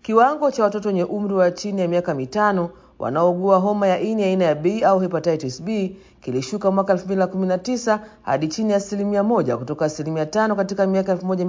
kiwango cha watoto wenye umri wa chini ya miaka mitano wanaougua homa ya ini aina ya B au hepatitis B kilishuka mwaka 2019 hadi chini ya asilimia moja kutoka asilimia tano katika miaka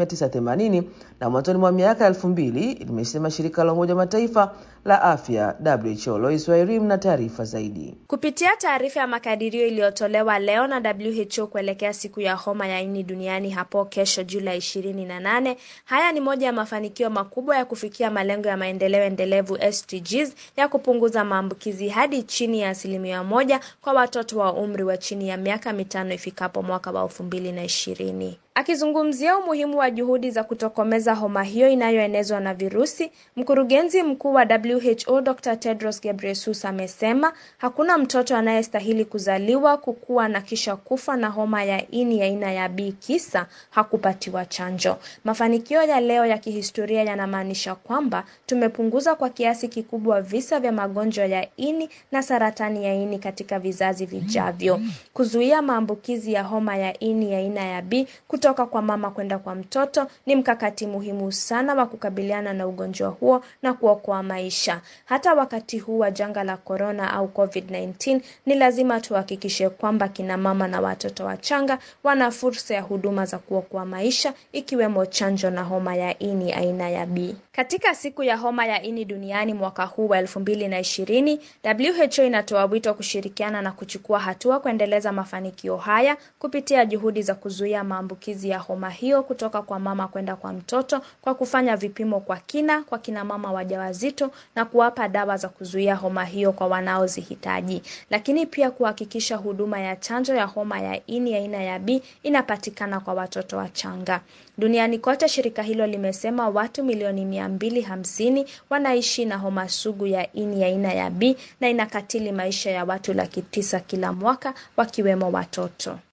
1980 na mwanzoni mwa miaka 2000, limesema shirika la Umoja wa Mataifa la afya WHO. Lois Wairim na taarifa zaidi. Kupitia taarifa ya makadirio iliyotolewa leo na WHO kuelekea siku ya homa ya ini duniani hapo kesho Julai 28, haya ni moja ya mafanikio makubwa ya kufikia malengo ya maendeleo endelevu SDGs ya kupunguza maambukizi hadi chini ya asilimia moja kwa watoto wa umri wa chini ya miaka mitano ifikapo mwaka wa elfu mbili na ishirini. Akizungumzia umuhimu wa juhudi za kutokomeza homa hiyo inayoenezwa na virusi, mkurugenzi mkuu wa WHO Dr. Tedros Ghebreyesus amesema hakuna mtoto anayestahili kuzaliwa, kukua na kisha kufa na homa ya ini aina ya B kisa hakupatiwa chanjo. Mafanikio ya leo ya kihistoria yanamaanisha kwamba tumepunguza kwa kiasi kikubwa visa vya magonjwa ya ini na saratani ya ini katika vizazi vijavyo. Kuzuia maambukizi ya homa ya ini aina ya B kutoka kwa mama kwenda kwa mtoto ni mkakati muhimu sana wa kukabiliana na ugonjwa huo na kuokoa maisha. Hata wakati huu wa janga la corona au COVID-19, ni lazima tuhakikishe kwamba kina mama na watoto wachanga wana fursa ya huduma za kuokoa maisha ikiwemo chanjo na homa ya ini aina ya B. Katika siku ya homa ya ini duniani mwaka huu wa 2020, WHO inatoa wito kushirikiana na kuchukua hatua kuendeleza mafanikio haya kupitia juhudi za kuzuia maambukizi ya homa hiyo kutoka kwa mama kwenda kwa mtoto kwa kufanya vipimo kwa kina kwa kina mama wajawazito na kuwapa dawa za kuzuia homa hiyo kwa wanaozihitaji, lakini pia kuhakikisha huduma ya chanjo ya homa ya ini aina ya B inapatikana kwa watoto wachanga. Duniani kote, shirika hilo limesema watu milioni mia mbili hamsini wanaishi na homa sugu ya ini aina ya B na inakatili maisha ya watu laki tisa kila mwaka wakiwemo watoto.